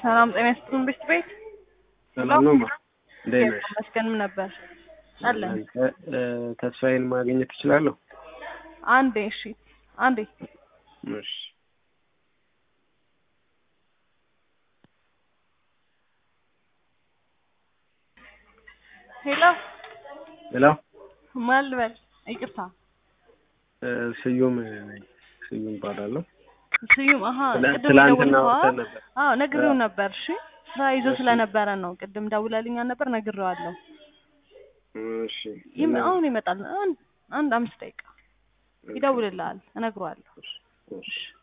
ሰላም ጤና ይስጥልን ቤት ቤት ሰላም ነው ማ እንዴት ነሽ? መስገንም ነበር አለን። እ፣ ተስፋዬን ማግኘት እችላለሁ? አንዴ እሺ፣ አንዴ እሺ ሄሎ ሄሎ ማን ልበል? ይቅርታ እ፣ ስዩም ነኝ። ስዩም እባላለሁ። ስዩም። አሀ ትላ- ቅድም ትላንትና ደውልኸዋ? ወጥተን ነበር። አዎ ነግሬው ነበር። እሺ ስራ ይዞ እሺ። ስለነበረ ነው። ቅድም ደውለልኛል ነበር ነግሬዋለሁ። እሺ ይም- አሁን ይመጣል። አንድ አንድ አምስት ደቂቃ ይደውልልሃል፣ እነግረዋለሁ። እሺ